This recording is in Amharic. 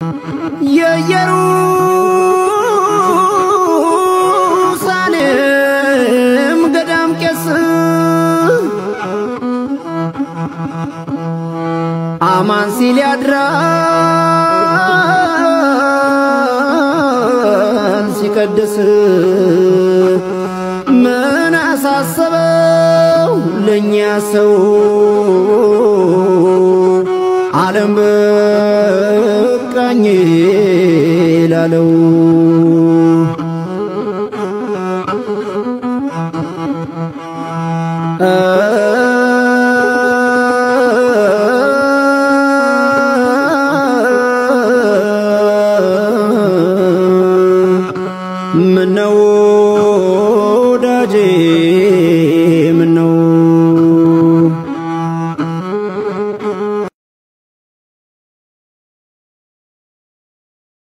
የኢየሩሳሌም ገዳም ቄስ አማን ሲል ያድራል ሲቀድስ ምን አሳሰበው ለእኛ ሰው ዓለም በቃኝ ላለው ምነው ወዳጄ